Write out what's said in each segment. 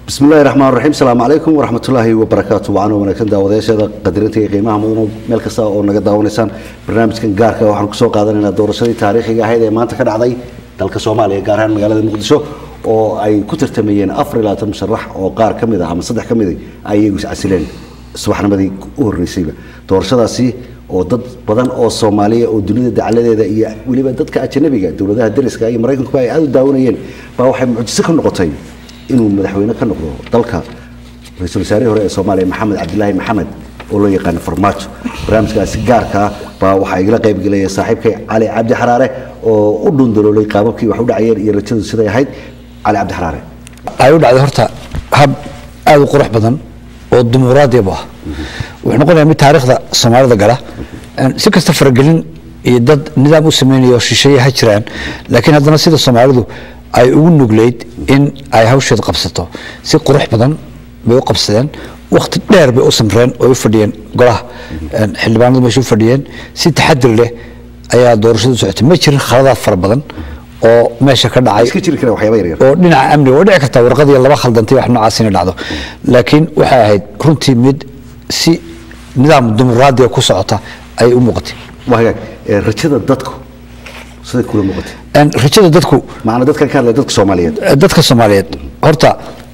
bismi illahi raxmaan raxiim asalaamu calaykum waraxmatullaahi wabarakaatu wacan wanaagsan daawadayaasheeda qadirinta iyo qiimaha mudan meel kasta oo naga daawanaysaan barnaamijkan gaarka waxaan kusoo qaadanaynaa doorashadii taariikhiga ahayd ee maanta ka dhacday dalka soomaaliya gaar ahaan magaalada muqdisho oo ay ku tartamayeen afar iyo labaatan musharax oo qaar ka mid ah ama saddex ka mid ah ay iyagu iscasileen subaxnimadii u horreysayba doorashadaasi oo dad badan oo soomaaliya oo dunida dacaladeeda iyo weliba dadka ajanabiga dowladaha dariska iyo maraykankuba ay aada u daawanayeen baa waxay mucjiso ka noqotay inuu madaxweyne ka noqdo dalka ra-iisul wasaarihii hore ee soomaaliya maxamed cabdilaahi maxamed oo loo yaqaano farmaajo barnaamijkaasi gaarkaa baa waxaa igala qaybgelaya saaxiibkay cali cabdi xaraare oo u dhundaloolay qaababkii wax u dhacayeen iyo rajadu siday ahayd cali cabdi xaraare ay u dhacday horta hab aada u qurux badan oo dimuqraadiyabu ah wuxuu noqonayaa mid taariikhda soomaalida gala si kasta faragelin iyo dad nidaam u sameynaya oo shisheeye ha jiraan laakiin haddana sida soomaalidu ay ugu nugleyd in ay hawsheed qabsato si qurux badan bay u qabsadeen wakhti dheer bay u samreen oo u fadhiyeen golaha xildhibaanadu meesha u fadhiyeen si taxadir leh ayaa doorashadu socotay ma jirin khaladaad fara badan oo meesha ka dhacay iska jiri kara waxyaaba yaryar oo dhinaca amniga waa dhici kartaa warqadii laba khaldantay wax noocaas inay dhacdo laakiin waxay ahayd runtii mid si nidaam dimuqraadiya ku socota ayay u muuqatay waa hagaag ee rajada dadku siday kula muuqatay rajada dadku macna dadkan ka hadlaya dadka soomaaliyeed dadka soomaaliyeed horta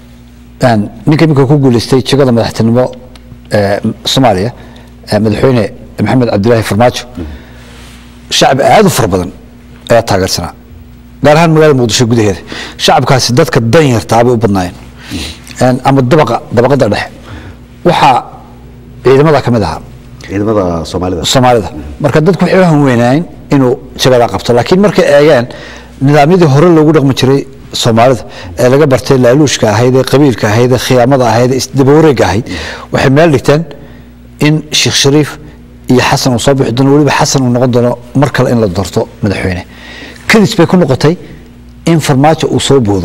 ninka iminka ku guuleystay jegada madaxtinimo ee soomaaliya madaxweyne maxamed cabdilaahi farmaajo shacbi aada u fara badan ayaa taageersanaa gaar ahaan magaalada muqdisho gudaheeda shacabkaasi dadka dan yartaa bay u badnaayeen ama dabaqa dabaqada dhexe waxaa ciidamada ka mid ahaa ciidamada soomaalida soomaalida marka dadku waxay u hanweynaayeen inuu jagadaa qabto laakiin markay eegeen nidaamyadii hore loogu dhaqmi jiray soomaalida ee laga bartay laaluushka ahayd ee qabiilka ahayd ee khiyaamada ahayd ee isdabawareega ahayd waxay meel dhigteen in sheekh shariif iyo xasan uu soo bixi doono weliba xasan uu noqon doono mar kale in la doorto madaxweyne kadis bay ku noqotay in farmaajo uu soo boodo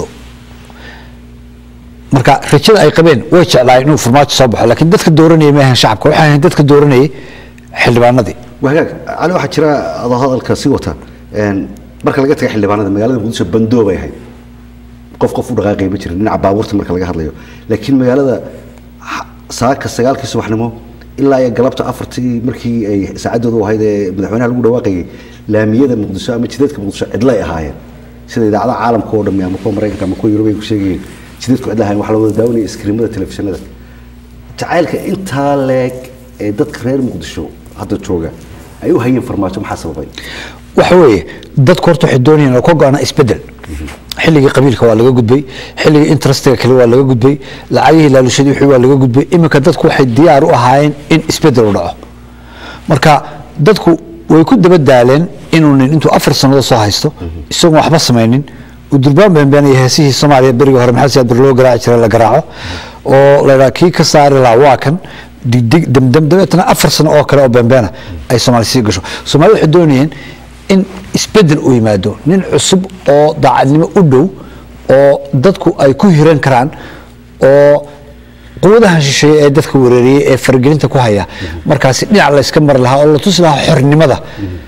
marka rajada ay qabeen way jeclaayeen inuu farmaajo soo baxo laakiin dadka dooranayay ma ahan shacabka waxay ahayn dadka dooranayay xildhibaanadii waa hagaag cali waxaa jira adoo hadalka sii wata marka laga taga xildhibaanada magaalada muqdisho bandoo bay ahayd qof qof u dhaqaaqay ma jirin dhinaca baabuurta marka laga hadlayo laakiin magaalada saaka sagaalkii subaxnimo ilaa iyo galabta afartii markii ay saacaddoodu ahayd ee madaxweynaha lagu dhawaaqayay laamiyada muqdisho ama jideedka muqdisho cidlay ahaayeen sida idaacadaha caalamka oo dhammi ama kuwa maraykanka ama kuwa yurub ay ku sheegayeen jideedku cidla ahayen waxa la wada daawanaya iskriimada telefishinada jacaylka intaa leeg ee dadka reer muqdisho hadda jooga ay u hayeen farmaajo maxaa sababay waxa weeye dadku horta waxay doonayeen oo ka go-ana isbedel xilligii qabiilka waa laga gudbay xilligii interestiga kale waa laga gudbay lacagihii laalushadii wixii waa laga gudbay iminka dadku waxay diyaar u ahaayeen in isbedel u dhaco marka dadku way ku daba daaleen inuu nin intuu afar sannadood soo haysto isagoon waxba samaynin uu durbaan beenbeenaya heesihii soomaaliya berigii hore maxamed siyaad bir loo garaaci jiray la garaaco oo la yidhaha kii ka saari lahaa waa kan digdig damdam dabeetana afar sano oo kale oo beenbeena ay soomaali sii gasho soomaalida waxay doonayeen in isbedel uu yimaado nin cusub oo daacadnimo u dhow oo dadku ay ku hiran karaan oo quwadahan shisheeye ee dadka wareeriyey ee faragelinta ku haya markaasi dhinac la yska mari lahaa oo la tusi lahaa xornimada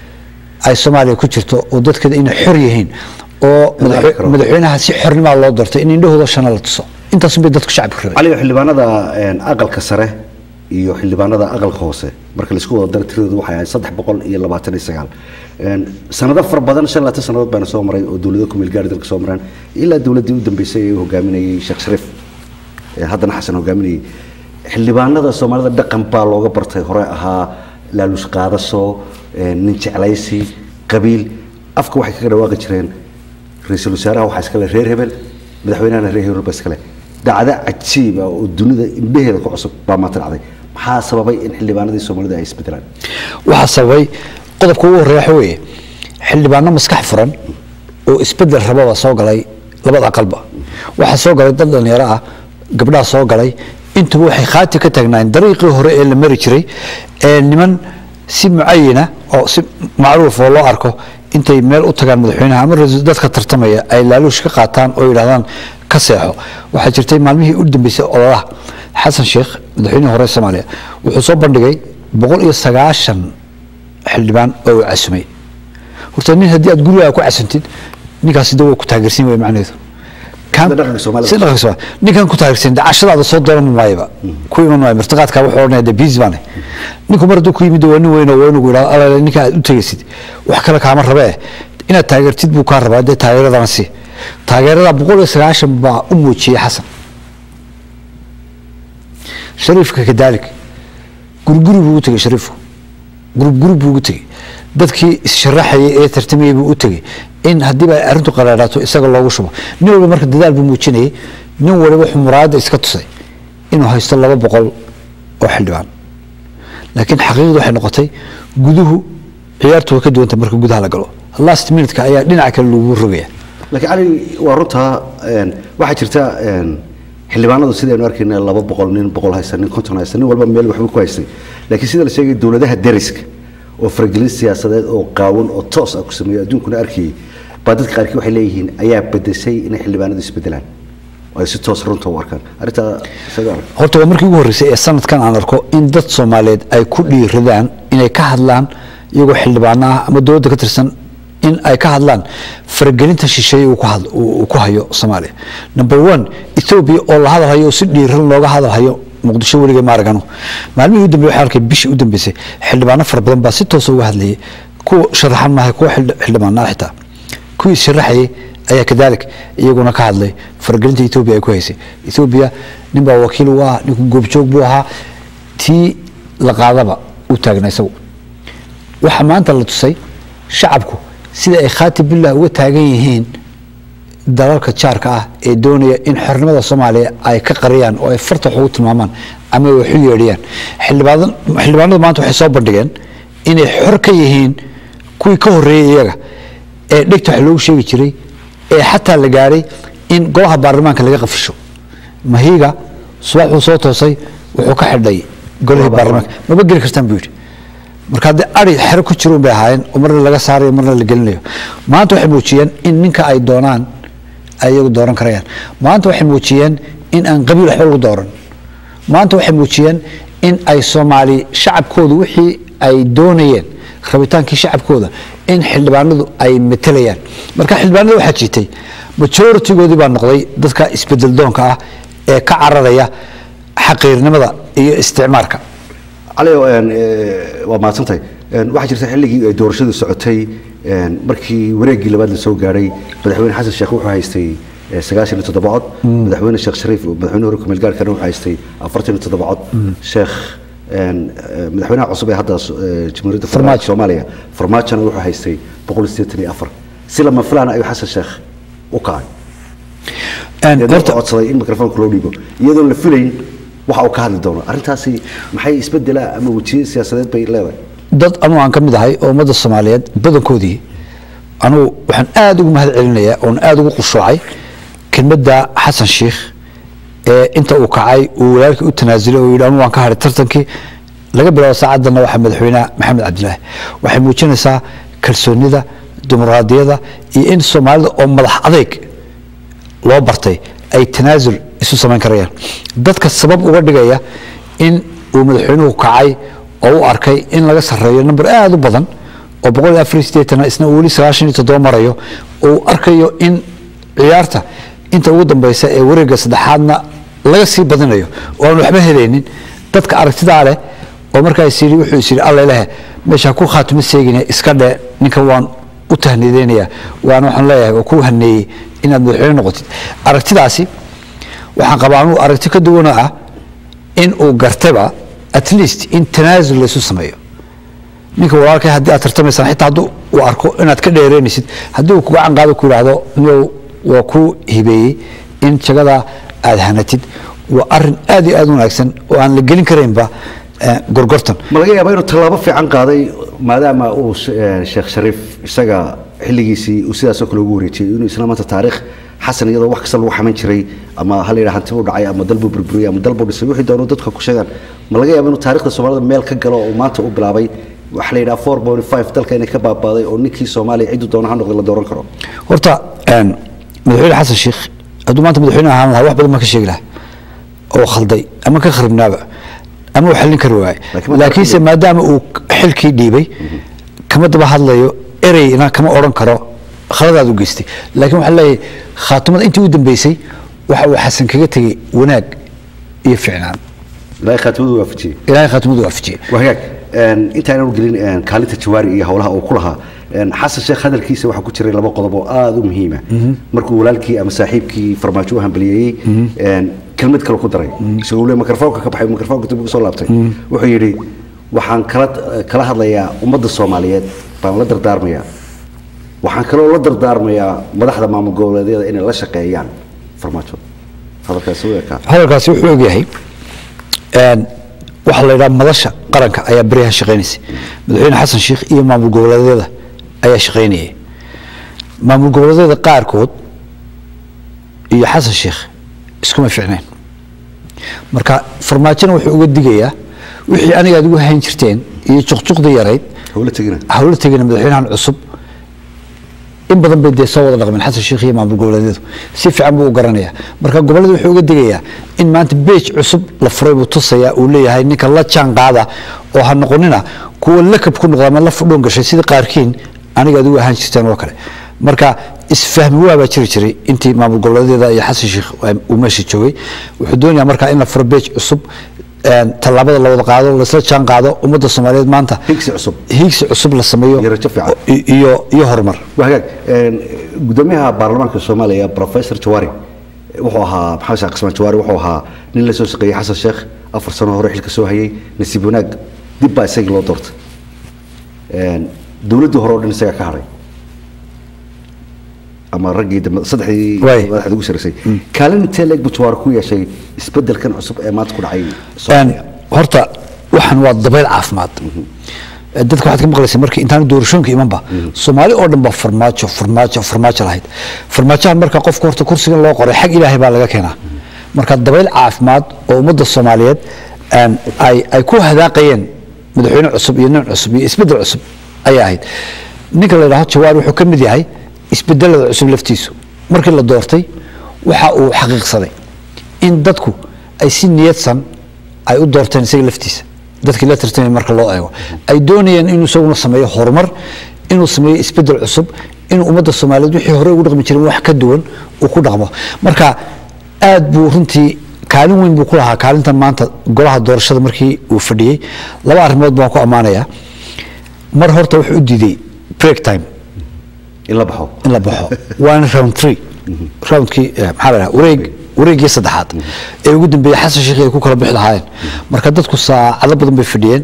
ay soomaaliya ku jirto oo dadkeeda inay xor yihiin oo madaxweynaha si xornimaa loo doortay in indhahooda shana la tuso intaasun bay dadku shacabka rabay cali xildhibaanada aqalka sare iyo xildhibaanada aqalka hoose marka laisku wada daro tiradoodu waxay ahayd saddex boqol iyo labaatan iyo sagaal sanado fara badan shan labaatan sanadood baana soo maray oo dowlado kumeel gaari dalka soo maraan ilaa dowladdii u dambeysay ee hogaaminayay sheekh shariif haddana xasan hogaaminayay xildhibaanada soomaalida dhaqan baa looga bartay hore ahaa laalush qaadasho nin jeclaysi qabiil afka waxay kaga dhawaaqi jireen ra-iisul wasaaraha waxaa iskale reer hebel madaxweynahana reer hebel baa iskale dhacdo cajiiba oo dunida indhaheeda ku cusub baa maanta dhacday maxaa sababay in xildhibaanadii soomaalida ay isbedelaan waxaa sababay qodobka ugu horreeya waxa weeye xildhibaano maskax furan oo isbedel rababa soo galay labada aqalba waxaa soo galay dad dhalinyaro ah gabdhaha soo galay intuba waxay khaati ka taagnaayeen dariiqii hore ee la mari jiray ee niman si mucayina oo si macruuf oo loo arko intay meel u tagaan madaxweynaha ama dadka tartamaya ay laaluush ka qaataan oo yidhahdaan ka seexo waxaa jirtay maalmihii u dambeysay ololaha xasan sheekh madaxweynihii hore soomaaliya wuxuu soo bandhigay boqol iyo sagaashan xildhibaan oo uu casumay horta nin haddii aad gurigaa ku casantid ninkaasi de waa ku taageersin way macnaheedu Sida dhaqanka Soomaalida. sida dhaqanka Soomaalida. ninkan ku taarikhsan dacashadaada soo dooran maayaba ku iman maayo martiqaadka wuxuu odhanaya de busy baan ninku mar hadduu ku yimid waa nin weyn oo waa inuu yidhahdo alaale ninka aad u tegaysid wax kale kaama rabee inaad taageertid buu kaa rabaa dee taageeradana si taageerada boqol iyo sagaashan baa u muujiyey xasan shariifka kadaalik guriguri buu u tegey shariifku guriguri buu ugu tegey dadkii issharaxayay ee tartamayay buu u tegey in haddiiba ay arrintu qaraaraato isaga loogu shubo nin walba marka dadaal buu muujinayay nin waliba wuxuu muraayadda iska tusay inuu haysto laba boqol oo xildhibaan laakiin xaqiiqdu waxay noqotay guduhu ciyaartu way ka duwanta marka gudaha la galo last minutka ayaa dhinaca kale lagu rogaya laakiin cali waa runtaa een, waxaa jirta een, xildhibaanadu sidaynu arkayna laba boqol nin boqol haysta nin konton haysta nin walba meel waxba ku haystay laakiin sida la sheegay dowladaha deriska oo faragelin siyaasadeed oo qaawan oo toos ah ku sameeyo adduunkuna arkayay baa dadka qaarkii waxay leeyihiin ayaa bedeshay inay xildhibaanadu isbedelaan oo ay si toos runta u arkaan arrintaa isaga arag horta waa markii ugu horreysay ee sanadkan aan arko in dad soomaaliyeed ay ku dhiiradaan inay ka hadlaan iyagoo xildhibaano ah ama dowladda ka tirsan in ay ka hadlaan faragelinta shisheeye uu ku had- uu uu ku hayo soomaaliya number one ethoobia oo la hadalhayo oo si dhiiran looga hadalhayo muqdisho weliga maaragano maalmihii u dambeeyey waxaan arkay bishii u dambeysay xildhibaano fara badan baa si toosa uga hadlayay kuwa sharaxan maaha kuwa xildhi- xildhibaanada xitaa kuwii sharaxayay ayaa kadaalik iyaguna ka hadlay faragelinta etoobiya ay ku haysay etoobiya nin baa wakiil u ah ninku goobjoog buu ahaa tii la qaadaba u taagna isagu waxaa maanta la tusay shacabku sida ay khaati billah uga taagan yihiin dalalka jaarka ah ee doonaya in xornimada soomaaliya ay ka qariyaan oo ay farta wax ugu tilmaamaan ama ay wax u yeedhiyaan xildhibaadan xildhibaanadu maanta waxay soo bandhigeen inay xor ka yihiin kuwii ka horreeyey iyaga ee dhegta wax loogu sheegi jiray ee xataa la gaadhay in golaha baarlamaanka laga qafisho mahiga subaxuu soo toosay wuxuu ka xidhay golihii baarlamaanka maba geli kartaan buu yidhi marka haddii ari xero ku jiruun bay ahaayeen oo marna laga saarayo marna la gelinayo maanta waxay muujiyeen in ninka ay doonaan ay iyagu dooran karayaan maanta waxay muujiyeen in aan qabiil waxba lagu dooran maanta waxay muujiyeen in ay soomaali shacabkoodu wixii ay doonayeen rabitaankii shacabkooda in xildhibaanadu ay matelayaan marka xildhibaanada waxaa jirtay majoritigoodii baa noqday dadka isbedel doonka ah ee ka cararaya xaqiirnimada iyo isticmaarka cali een, ee, waa mahadsantahay Een, waxaa jirta xilligii ay doorashadu socotay een, markii wareeggii labaad la soo gaadhay madaxweyne xasan sheekh wuxuu haystay ee, sagaashan iyo toddoba cod madaxweyne sheekh shariif madaxweyne hore kumeel gaarkana wuxuu haystay afartan iyo toddoba cod sheekh een, ee, madaxweynaha cusub ee hadda ee, jamhuuriyadda federaalka Farmaajo. soomaaliya farmaajona wuxuu haystay boqol iyo siddeetan iyo afar si lama filaan ayuu xasan sheekh u kacay Een, iyadoo horta- codsaday in mikrofoonka loo dhiibo iyadoon la filayn waxa uu ka hadli doono arrintaasi maxay isbedela ama wejiye siyaasadeed bay leedahay dad anugu aan ka mid ahay oo ummadda soomaaliyeed badankoodii anugu waxaan aada ugu mahad celinayaa oon aada ugu qushuucay kelmadda xasan sheikh ee inta uu kacay uu walaalkii u tanaasulay oo yidhi anugu waan ka hadhay tartankii laga bilaabo saacaddana waxaa madaxweynaha maxamed cabdilaahi waxay muujinaysaa kalsoonida dimuqraadiyada iyo in soomaalida oo madax adeyg loo bartay ay tanaasul isu samayn karayaan dadka sabab uga dhigaya in uu madaxweynuhu kacay oo u arkay in laga sarreeyo number aada u badan oo boqol iyo afar iyo siddeetan isna uu weli sagaashan iyo toddoba marayo uu arkayo in ciyaarta inta ugu dambeysa ee wareegga saddexaadna laga sii badinayo oo aan waxba helaynin dadka aragtidaa leh oo markaa is yidhi wuxuu is yidhi alla lehe meesha ku khaatimo seegine iska dhe ninkan waan u tahniideynayaa waana waxaan leeyahay waa ku haneeyey inaad madaxweyne noqotid aragtidaasi waxaan qabaa anuu aragti ka duwanoo ah in uu gartaba at least in tanaasul laysu sameeyo ninka walaalkay haddii aad tartamaysaan xitaa hadduu uu arko inaad ka dheereynaysid haddii uu kuga canqaado ku yidhaahdo niyow waa ku hibeeyey in jagadaa aad hanatid waa arin aad iyo aad u wanaagsan oo aan la gelin karaynba eh, gorgortan ma laga yaabaa inuu tallaabo fiican qaaday maadaama uu sh- eh, sheekh shariif isaga xilligiisii uu sidaasoo kale ugu wareejiyey inuu isla maanta taariikh xasan iyadoo wax kasta lagu xaman jiray ama ha la yidhaha hanti buu dhacay ama dalbuu burburiyey ama dalbuu dhisay wixii doonuu dadka ku sheegaan ma laga yaaba inuu taariikhda soomaalida meel ka galo oo maanta u bilaabay waxa la yidhaha four point five dalka inay ka baabaaday oo ninkii soomaaliya cidduu doono ha noqday la dooran karo horta een, madaxweyne xasan sheikh hadduu maanta madaxweyne ahaan lahaa wax badan baan ka sheegi lahaa oo khalday ama ka kharibnaaba ama uu xallin kari waayay Laakiin ma laakiinse maadaama uu xilkii dhiibay kama daba hadlayo ereyna kama odhan karo khaladaad u geystay laakiin waxaa leeyahay khaatumada intii u dambeysay waxa uu xasan kaga tegey wanaag iyo ficnaan ilaahay khaatimadu waafajiyey ilaahay khaatumadu waafajiyey waa hagaag een, intaananu gelin een, kaalinta jawaari iyo howlaha uu ku lahaa een, xasan sheekh hadalkiisa waxaa ku jiray laba qodob oo aada u muhiima markuu walaalkii ama saaxiibkii farmaajo u hambaliyeeyey een, kelmad kale ku daray isagoo le mikrofoonka ka baxay mikrofoonka dib ugu soo laabtay wuxuu yidhi waxaan kala kala hadlayaa ummadda soomaaliyeed baan la dardaarmayaa waxaan kaloo la dardaarmayaa madaxda maamul goboleedyada inay la shaqeeyaan farmaajo hadalkaasi u ekaa hadalkaasi wuxuu ogyahay een, waxaa la yidhaha madasha qaranka ayaa beryahan shaqaynaysay madaxweyne xasan sheikh iyo maamul goboleedyada ayaa shaqaynayay maamul goboleedyada qaarkood iyo xasan sheikh iskuma ficnayn marka farmaajona wuxuu uga digayaa wixii aniga aad ugu hayn jirteen iyo juqjuqdii yarayd howla tegina hawlo tegina madaxweynahan cusub in badan bay dee soo wada dhaqmeen xasan sheikh iyo maamul goboleedyadu si fiican buu u garanayaa marka gobollada wuxuu uga digayaa in maanta beej cusub la furay buu tusayaa uu leeyahay ninka la jaan qaada oo ha noqonina kuwa lakab ku noqda ama la fudhoon gashay sida qaarkiin aniga aad ugu ahaan jirteen oo kale marka isfahmi waabaa jiri jiray intii maamul goboleedyada iyo xasan sheikh uu meesha joogay wuxuu doonayaa marka in la furo beej cusub een, tallaabada la wada qaado laisla jaan qaado ummadda soomaaliyeed maanta higsi cusub hiigsi cusub la sameeyo Iyo rajo fiican. i- iyo iyo horumar waa hagaag een, gudoomiyaha baarlamaanka soomaaliya professor jawaari wuxuu ahaa maxamed sheekh qismaan jawaari wuxuu ahaa nin la soo shaqeeyey xasan sheekh afar sano hore xilka soo hayay nasiib wanaag dib baa isagii loo doortay Een, dowladdii hore oo dhan isagaa ka hadhay ama raggii dambe saddexdii Waay. madaxda ugu sarreysay kaalin intee leeg buu jawaari ku yeeshay isbeddelkan cusub ee maanta ku dhacay Een, soomaaliya horta waxan waa dabayl caafimaad dadka waxaad ka maqlaysa markii intaan doorashooyinka imanba soomaali oo dhan ba farmaajo farmaajo farmaajo lahayd farmaajahan marka qofka horta kursigan loo qoray xag ilaahay baa laga keenaa marka dabayl caafimaad oo ummadda soomaaliyeed een, ay ay ku hadaaqayeen madaxweyne cusub iyo nin cusub iyo isbeddel cusub ayay ahayd ninka la yidhahdo jawaar wuxuu ka mid yahay isbedelada cusub laftiisu markii la doortay waxa uu xaqiiqsaday in dadku ay si niyadsan ay u doorteen isaga laftiisa dadkii la tartamay marka loo eego ay doonayeen inuu isaguna sameeyo horumar inuu sameeyo isbedel cusub inuu ummadda soomaaliyeed wixii hore ugu dhaqmi jiray wax ka duwan uu ku dhaqmo marka aad buu runtii kaalin weyn buu ku lahaa kaalintan maanta golaha doorashada markii uu fadhiyey laba arrimood baan ku ammaanayaa mar horta wuxuu u diiday break time in la baxo in la baxo waana round three roundkii eh, maxaa la dhaha wareeg wareeggii saddexaad ee ugu dambeeyey xasan sheikh ay ku kala bixi lahaayeen marka dadku saacado badan bay fadhiyeen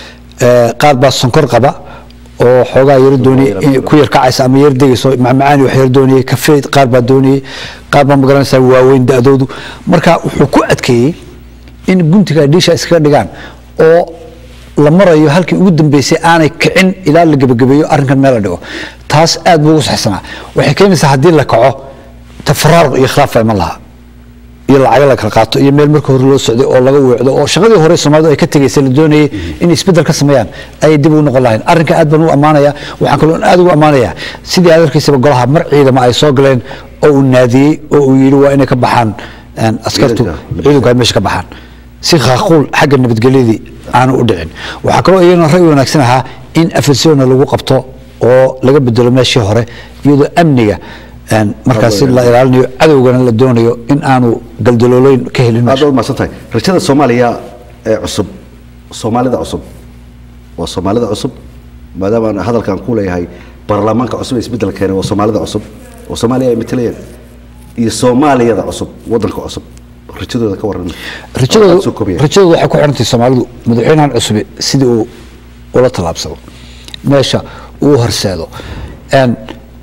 Eh, qaar baa sonkor qaba oo xoogaa yaro doonayay in- ku yar kacaysa ama yar degayso macmacaani wax yar doonayay kafee qaar baa doonayay qaar baa magaranaysaa waaweyn da-doodu marka wuxuu ku adkeeyey in guntiga ay dhiisha iskaga dhigaan oo la marayo halkii ugu dambeysay aanay kicin ilaa la gebagabeeyo arrinkan meel la dhigo taas aad buu ugu saxsanaa waxay keenaysaa haddii la kaco tafaraaruq iyo khilaaf baa iman lahaa iyo lacago la kala qaato iyo meel marka hore loo socday oo laga weecdo oo shaqadii hore soomaalidu ay ka tegaysay la doonayay inay isbeddel ka sameeyaan ayay dib ugu noqon lahayn arrinka aad baan u ammaanaya waxaan kaloo aad ugu ammaanaya sidii aad arkaysaba golaha mar ciidama ay soo galeen oo uu naadiyey oo uu yidhi waa inay ka baxaan een, askartu Ciidanka. ciidanku ay meesha ka baxaan si khaaquul xagga nabadgelyadii aanu u dhicin waxaa kaloo iyagana ra'yi wanaagsan ahaa in afirsiona lagu qabto oo laga bedelo meeshii hore iyadoo amniga een, markaasi la ilaalinayo cadowgana la doonayo in aanu galdaloolooyin ka helin aad meesha baad mahadsan tahay rajada soomaaliya ee cusub soomaalida cusub waa soomaalida cusub maadaama aan hadalkan ku leeyahay baarlamaanka cusub ee isbeddel keenay waa soomaalida cusub oo soomaaliya ay matalayeen iyo soomaaliyada cusub wadanka cusub rajadooda ka warran rajadoodu Aad soo koobaya. rajadoodu waxay ku xirantahay soomaalidu madaxweynahan cusub sidii uu ula tallaabsado meesha uu horseedo Een,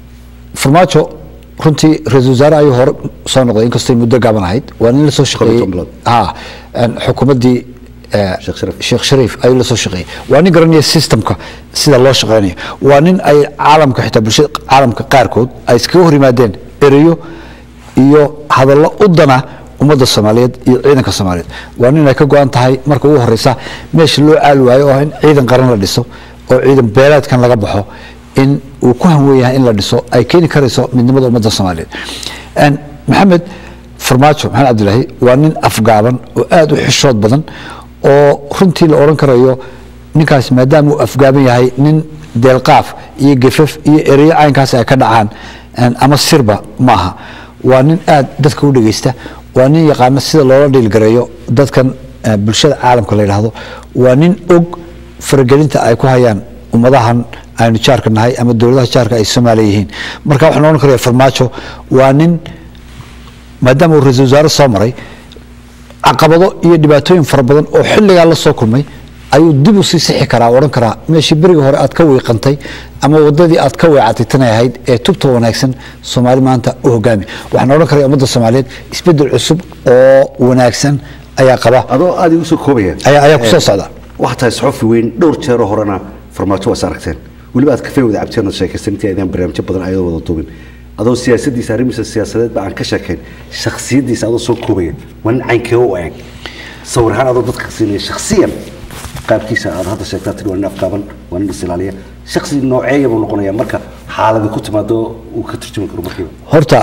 farmaajo runtii ra-iisul wasaare ayuu hore soo noqday inkastoo ay muddo gaaban ahayd waa nin la soo shaqeeyey toban bilood. ha een, xukuumaddii eh, Sheekh Shariif. sheekh shariif ayuu la soo shaqeeyey waa nin garanaya systemka sida loo shaqeynayo waa nin ay caalamka xitaa bulshada caalamka qaarkood ay iskaga hor yimaadeen ereyo iyo hadallo u dana ummadda soomaaliyeed iyo ciidanka soomaaliyeed waa nin ay ka go-an tahay marka ugu horeysa meesha loo caali waayo oo ah in ciidan qaran la dhiso oo ciidan beeleedkan laga baxo in uu ku hanwen yahay in la dhiso ay keeni karayso midnimada ummadda soomaaliyeed Een, maxamed farmaajo maxamed cabdilaahi waa nin afgaaban oo aad u xishood badan oo runtii la odhan karayo ninkaas maadaama uu afgaaban yahay nin deelqaaf iyo gefaf iyo ereyo caynkaas ay ka dhacaan een, ama sirba maaha waa nin aad dadka u dhegeysta waa nin yaqaana sida loola dhiilgareeyo dadkan eh, bulshada caalamka la yidhaahdo waa nin og faragelinta ay ku hayaan ummadahan aynu jaarka nahay ama dowladaha jaarka ay soomaaliya yihiin marka waxaan odhan karaya farmaajo waa nin maadaama uu ra-iisul wasaare soo maray caqabado iyo dhibaatooyin fara badan oo xilligaa la soo kulmay ayuu dib u sii sixi karaa odhan karaa meeshii berigii hore aad ka wiiqantay ama wadadii aad ka weecatay tanay ahayd ee tubta wanaagsan soomaali maanta u hogaami waxaan odhan karaya ummadda soomaaliyeed isbedel cusub oo wanaagsan ayaa qaba adoo aada igu soo koobaya Ayaa- ayaa ku soo Eh, socda. waxaa tahay saxofi weyn dhowr jeeroo horena farmaajo waas aragteen weliba aad kafee wada cabteen oo sheekaysan intii aydaan barnaamijyo badan ayadoo wada duubin adoo siyaasadiisa arrimiisa siyaasadeedba aan ka sheekayn shakhsiyadiisa adoo soo koobaya waa nin caynkee u eeg sawir ahaan adoo dadka siinaya shakhsiyan qaabkiisa aad hadda sheegtaa tiri waa nin afqaaban waa nin isilaaliya shakhsi nooceeya buu noqonaya marka xaaladi ku timaado uu ka turjumi karo markiiba horta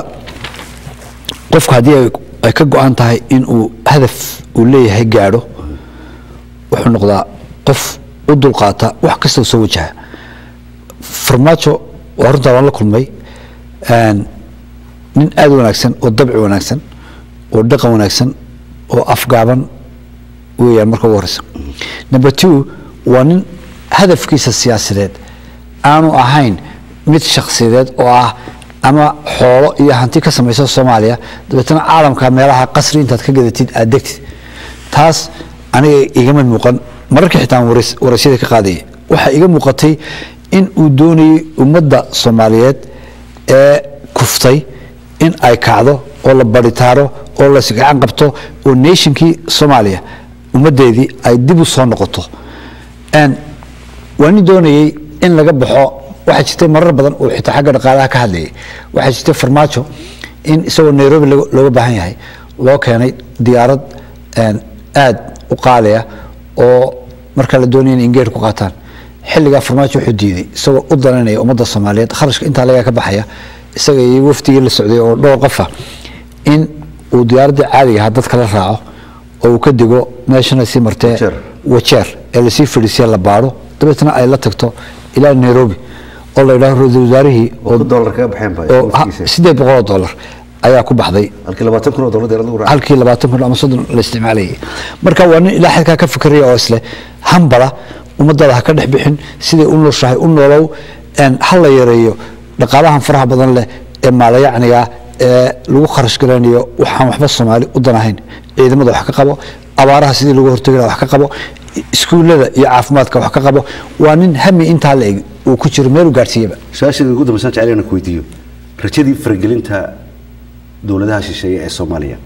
qofku haddii ay- ay ka go-an tahay in uu hadaf uu leeyahay gaadho wuxuu noqdaa qof u dulqaata wax kasta uu soo wajaha farmaajo waa runtaa waan la kulmay een, nin aad u wanaagsan oo dabci wanaagsan oo dhaqan wanaagsan oo afgaaban weeyaan marka ugu horeysa number two waa nin hadafkiisa siyaasadeed aanu ahayn mid shakhsiyadeed oo ah ama xoolo iyo hanti ka samaysa soomaaliya dabeetana caalamka meelaha qasri intaad ka gadatid aad degtid taas aniga igama muuqan mararka xitaa aan wareys- waraysyada ka qaadayay waxaa iga muuqatay in uu doonayay ummadda soomaaliyeed ee kuftay in ay kacdo oo la baritaaro oo la isgacan qabto oo nationkii soomaaliya ummaddeedii ay dib u soo noqoto Een, waa nin doonayey in laga baxo waxaa jirtay marar badan uu xitaa xagga dhaqaalaha ka hadlayay waxaa jirtay farmaajo in isagoo nairobi loo- looga baahan yahay loo keenay diyaarad een, aad u qaaliya oo marka la doonaya in ingeer ku qaataan xilligaa farmaajo wuxuu diiday isagoo u daranaya ummadda soomaaliyeed kharashka intaa laga ka baxaya isaga iyo wafdigii la socday oo dhowr qofa in uu diyaaraddii caadiga ahaa dadka la raaco oo uu ka dego meeshana sii martee Wajeer. wajeer ee lasii fadhiisiya la baadho dabeetna ay la tagto ilaa nairobi oo la yidhaho ra-iisul wasaarihii oo dollar kaga baxeen ba oo ha- siddeed boqol oo dollar ayaa ku baxday halkii labaatan kun oo dollar deerada u raaca halkii labaatan kun ama soddon la isticmaalayay marka waa nin ilaa xadkaa ka fikraya oo isle hambala ummadada ha ka dhex bixin siday u nooshahay u noolow een, ha la yareeyo dhaqaalahan faraha badan leh ee maalayacniga ee lagu kharash garanayo waxaan waxba soomaali u danahayn ciidamada wax ka qabo abaaraha sidii lagu hortagi lahaa wax ka qabo iskuullada iyo caafimaadka wax ka qabo waa nin hami intaa la eg uu ku jiro meel u gaadhsiiyaba su-aasheeda ugu dambaysan jecel inaan ku weydiiyo rajadii faragelinta dowladaha shisheeye ee soomaaliya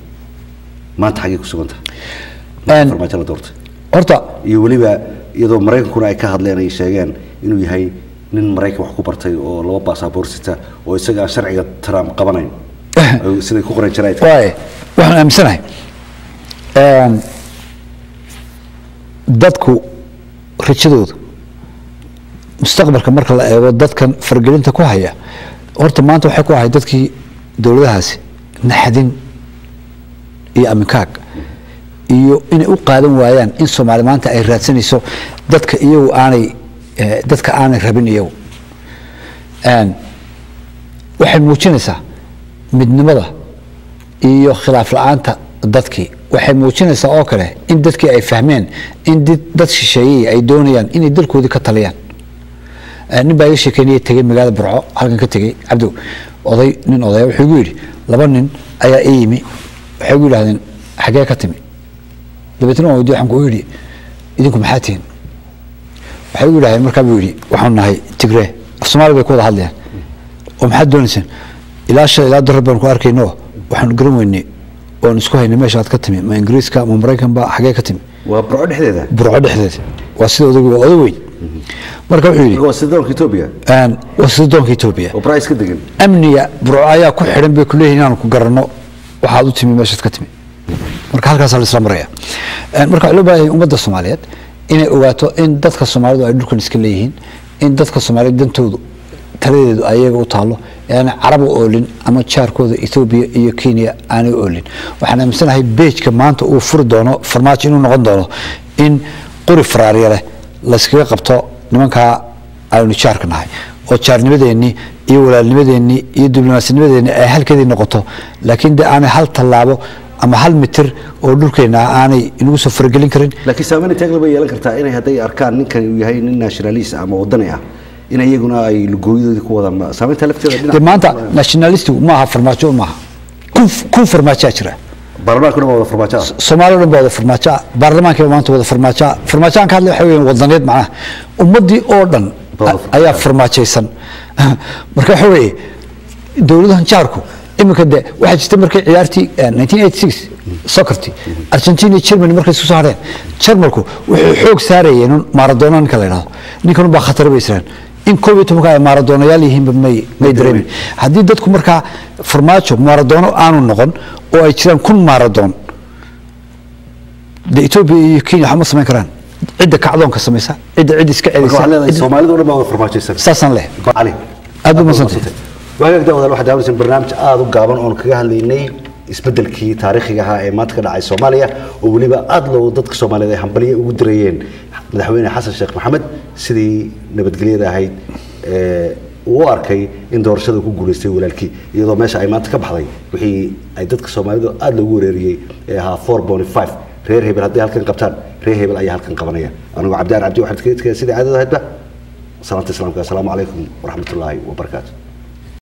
maanta xaggay ku sugan tahay Een- farmaajo la doortay horta iyo weliba iyadoo maraykankuna ay ka hadleen ay sheegeen inuu yahay nin maraykan wax ku bartay oo laba baasaboor sita oo isaga aan sharciga trump qabanayn Ay siday ku qoran jireen waaye waxaan aaminsanahay een, dadku rajadooda mustaqbalka marka la eego dadkan fargelinta ku haya horta maanta waxay ku ahay dadkii dowladahaasi naxdin iyo aminkaag iyo inay u qaadan waayaan in soomaali maanta ay raadsanayso dadka iyagu aanay eh, dadka aanay rabin iyagu Een, waxay muujinaysaa midnimada iyo khilaaf la-aanta dadkii waxay muujinaysaa oo kale in dadkii ay fahmeen in did- dad shisheeyey ay doonayaan inay dalkoodii ka taliyaan Eh, nin baa iga sheekeynaya tegey magaalada burco halkan ka tegey cabdow oday nin odaya wuxuu igu yidhi laba nin ayaa ii yimi waxay igu yidhahdeen xagee ka timi dabeetna waan weydiye waxaan ku yidhi idinku maxaa tihin waxay igu yidhahdeen markaa buu yidhi waxaanu nahay tigree af soomaali bay ku wada hadlayaan oo maxaad doonaysaan ilaa shalay ilaa darar baan ku arkayno waxaanu garan weynay oon isku haynay meesha aad ka timi ma ingiriiska ma maraykan ba xagee ka timi waa burco dhexdeeda burco dhexdeeda waa sida odaygu waa oday weyn marka wuxuu yidhi waa sida doonka etoobiya een, waa sida doonka etoobiya oo price ka degan amniga burco ayaa ku xidhan bay kuleeyihin inaanu ku garanno waxaad u timi meeshaad ka timi marka halkaasaa la isla maraya Een, marka waxaa loo baahan yahay ummadda soomaaliyeed inay ogaato in dadka soomaalidu ay dhulkan iska leeyihiin in dadka soomaaliyeed dantoodu taladeedu ayaga u taalo ee aanay carab u oolin ama jaarkooda etoobiya iyo kenya aanay u oolin waxaan aaminsanahay beejka maanta uu furi doono farmaajo inuu noqon doono in qori faraarya leh layskaga qabto nimankaa aynu jaarka nahay oo jaarnimadeennii iyo walaalnimadeennii iyo diblomaasinimadeennii ay halkeedii noqoto laakiin de aanay hal tallaabo ama hal mitir oo dhulkeenna ah aanay inagu soo faragelin karin laakiin saameyn inteeg bay yeelan kartaa inay hadday arkaan ninkan uu yahay nin nationalist ama wadani ah in iyaguna ay lugooyadoodii ku wadaan saameynta lafteeda dhinac- de maanta nationalistigu maaha farmaajo maaha kun kun farmaajaa jira baarlamaanka dhan waa wada farmaajo ah soomaaliya o dhan baa wada farmaajo ah baarlamaankiiba maanta wada farmaajo ah farmaajo aan ka hadlay waxa weeyaan wadaneed macnaha ummaddii oo dhan Baa wada farmaajo. ayaa farmaajaysan marka waxa weeye dowladahan jaarku iminka de waxaa jirta markay ciyaartii eh, 1986 socorti argentina iyo germany markay isku soo hadheen jarmalku wuxuu xoog saarayeen un maradona ninka la yidhahdo ninkan baa khatar bay israan in koob iyo tobanka ay maradoonayaal yihiinba may may dareemin haddii dadku markaa farmaajo maradoono aanu noqon oo ay jiraan kun maradoon de etoobiya iyo kenya waxba ma samayn karaan cidda kacdoonka samaysa cidda cid iska marka waxaad leedahay celisa soomaalidu dhan baa wada farmaajaysan saasaan leh cali Aad u mahadsantahay. waagaag daawadaal waxaad daawanaysan barnaamij aada u gaaban oon kaga hadlaynay isbedelkii taariikhiga ahaa ee maanta ka dhacay soomaaliya oo weliba aada loo dadka soomaaliyeed ay hambaliya ugu dirayeen madaxweyne xasan sheekh maxamed sidii nabadgelyada ahayd ee uu u arkay in doorashada ku guulaystay walaalkii iyadoo meesha ay maanta ka baxday wixii ay dadka soomaalidu aada loogu wereeriyey ee ahaa four bony five reer hebel hadday halkan qabtaan reer hebel ayaa halkan qabanaya anigoo cabdiaan cabdi waxaan kaga tegaya sidai caadada ahaydba salaanta islaamka assalaamu calaykum waraxmatullaahi wabarakaatu